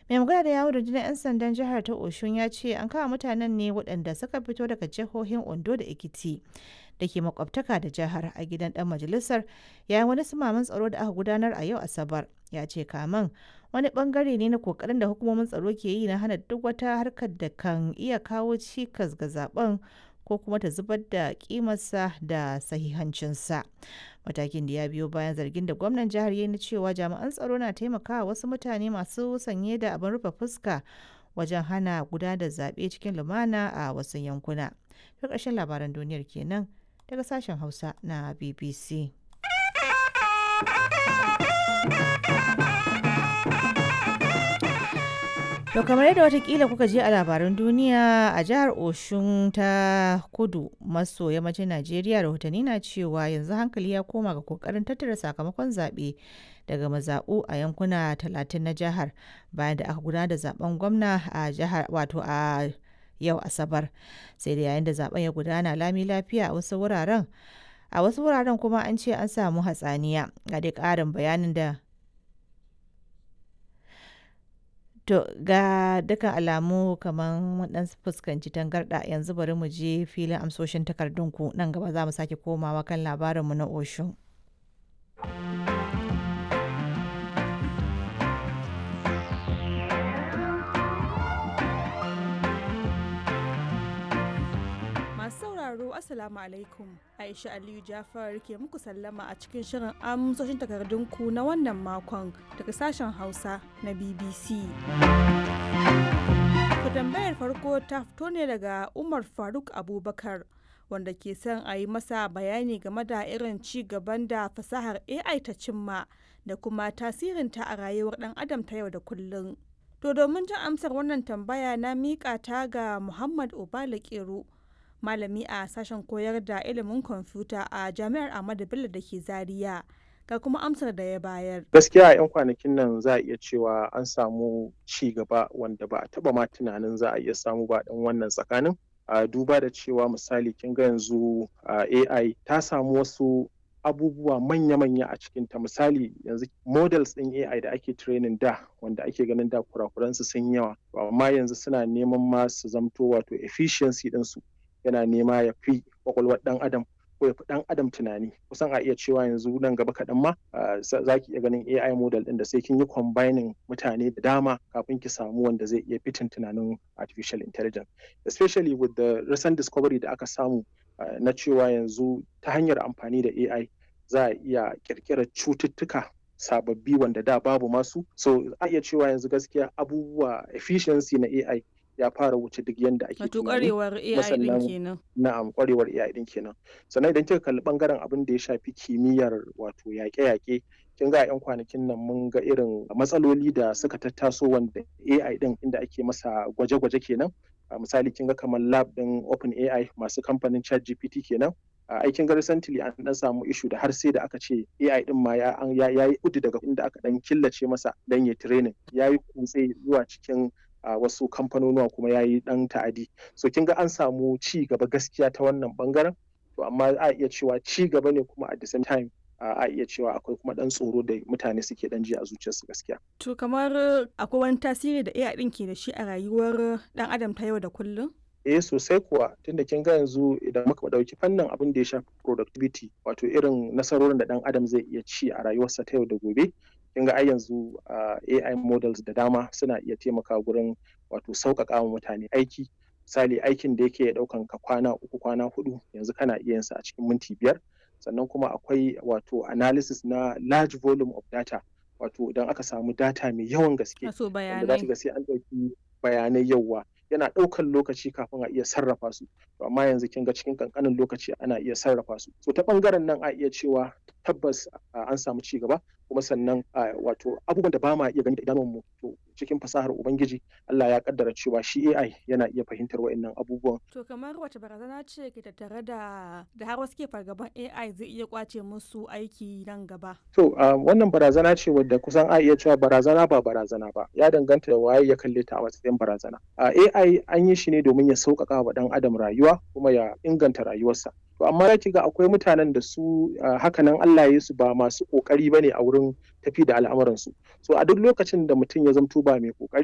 mai magana da yawon rundunar 'yan sandan jihar ta oshun ya ce an kama mutanen ne waɗanda suka fito daga jihohin ondo da ekiti da ke makwabtaka da jihar a gidan dan majalisar yayin wani sumaman tsaro da aka gudanar a yau asabar ya ce kaman wani bangare ne na kokarin da hukumomin tsaro ke yi na hana duk wata harkar da kan iya kawo cikas ga zaben ko kuma ta zubar da kimarsa da sahihancinsa matakin da ya biyo bayan zargin da gwamnan jihar ya na cewa jami'an tsaro na taimakawa wasu mutane masu sanye da abin rufe fuska wajen hana gudanar da zaɓe cikin lumana a wasu yankuna. Ta ƙarshen labaran duniyar kenan daga sashen Hausa na BBC. To kamar yadda watakila kuka je a labaran duniya a jihar Oshun ta kudu maso yammacin Najeriya rahotanni na cewa yanzu hankali ya koma ga kokarin tattara sakamakon zaɓe daga mazaɓu a yankuna talatin na jihar bayan da aka gudanar da zaben gwamna a jihar wato a yau asabar sai da yayin da zaben ya gudana lami lafiya a wasu wuraren a wasu wuraren kuma an ce an samu hatsaniya ga dai ƙarin bayanin da To ga dukkan alamu kamar mun dan fuskanci tangarda yanzu bari mu je filin amsoshin takardunku nan gaba za mu sake komawa kan labarinmu na Oshun. Masu sauraro Assalamu alaikum Aisha Aliyu Jafar ke muku sallama a cikin shirin amsoshin takardunku na wannan makon daga sashen Hausa na BBC. Ku tambayar farko ta fito ne daga Umar Faruk Abubakar wanda ke son a yi masa bayani game da irin ci gaban da fasahar AI ta cimma da kuma tasirinta a rayuwar ɗan adam ta yau da kullum. To domin jin amsar wannan tambaya na miƙa ta ga Muhammad Obala Kero. malami a sashen koyar da ilimin kwamfuta a jami'ar Ahmadu Bello da ke Zaria. Ga kuma amsar da ya bayar. Gaskiya a 'yan kwanakin nan za a iya cewa an samu ci gaba wanda ba a taba ma tunanin za a iya samu ba dan wannan tsakanin. A duba da cewa misali kin ga yanzu AI ta samu wasu abubuwa manya-manya a cikinta misali yanzu models ɗin AI da ake training da wanda ake ganin da kurakuransu sun yawa amma yanzu suna neman ma su zamto wato efficiency ɗinsu yana nema ya fi kwakwalwar dan adam ko ya fi dan adam tunani kusan a iya cewa yanzu nan gaba kaɗan ma za ki iya ganin AI model ɗin da sai kin yi combining mutane da dama kafin ki samu wanda zai iya fitin tunanin artificial intelligence especially with the recent discovery da aka samu na cewa yanzu ta hanyar amfani da AI za a iya kirkirar cututtuka sababbi wanda da babu masu so a iya cewa yanzu gaskiya abubuwa efficiency na AI ya fara wuce duk yanda ake Wato kwarewar AI din kenan. Na'am kwarewar AI din kenan. Sannan idan kika kalli bangaren abin da ya shafi kimiyyar wato yaƙe-yaƙe kin ga yan kwanakin nan mun ga irin matsaloli da suka tattaso wanda AI din inda ake masa gwaje-gwaje kenan. misali kin ga kamar lab din OpenAI masu kamfanin ChatGPT kenan. aikin ga recently an dan samu issue da har sai da aka ce AI din ma ya yi kudu daga inda aka dan killace masa dan ya training ya yi kutse zuwa cikin a uh, wasu kamfanonuwa kuma ya yi ɗan ta'adi so kin ga an samu ci gaba gaskiya ta wannan bangaren to amma a iya cewa ci gaba ne kuma at the same time uh, a iya cewa akwai kuma ɗan tsoro da mutane suke ɗan ji a zuciyarsu gaskiya. To kamar akwai wani tasiri da AI ɗin ke da shi a rayuwar ɗan adam ta yau da kullum? eh sosai kuwa tunda kin ga yanzu idan muka ɗauki fannin abin da ya shafi productivity wato irin nasarorin da ɗan adam zai iya ci a rayuwarsa ta yau da gobe kin ga ai yanzu AI models da dama suna iya taimaka gurin wato sauƙaƙa wa mutane aiki misali aikin da yake ɗaukan ka kwana uku kwana hudu yanzu kana iya yinsa a cikin minti biyar sannan kuma akwai wato analysis na large volume of data wato idan aka samu data mai yawan gaske Wato wanda za bayanai. ga sai an ɗauki bayanai yawa yana ɗaukan lokaci kafin a iya sarrafa su to amma yanzu kin ga cikin kankanin lokaci ana iya sarrafa su so ta ɓangaren nan a iya cewa tabbas a, an samu ci gaba kuma sannan a, wato abubuwan da ba ma iya gani da idanunmu to cikin fasahar ubangiji Allah ya kaddara cewa shi AI yana iya fahimtar wa'annan abubuwan To kamar wace barazana ce ke tattare da da har wasu ke fargaban AI zai iya kwace musu aiki nan gaba. To uh, wannan barazana ce wadda kusan a iya cewa barazana ba barazana ba ya danganta da waye ya kalle ta a matsayin barazana. Uh, AI an yi shi ne domin ya sauƙaƙa wa ɗan adam rayuwa kuma ya inganta rayuwarsa. To amma ya ga akwai mutanen da su uh, hakanan Allah ya su ba masu ƙoƙari bane a wurin tafi da al'amuransu. So a duk lokacin da mutum ya zamto ba mai ƙoƙari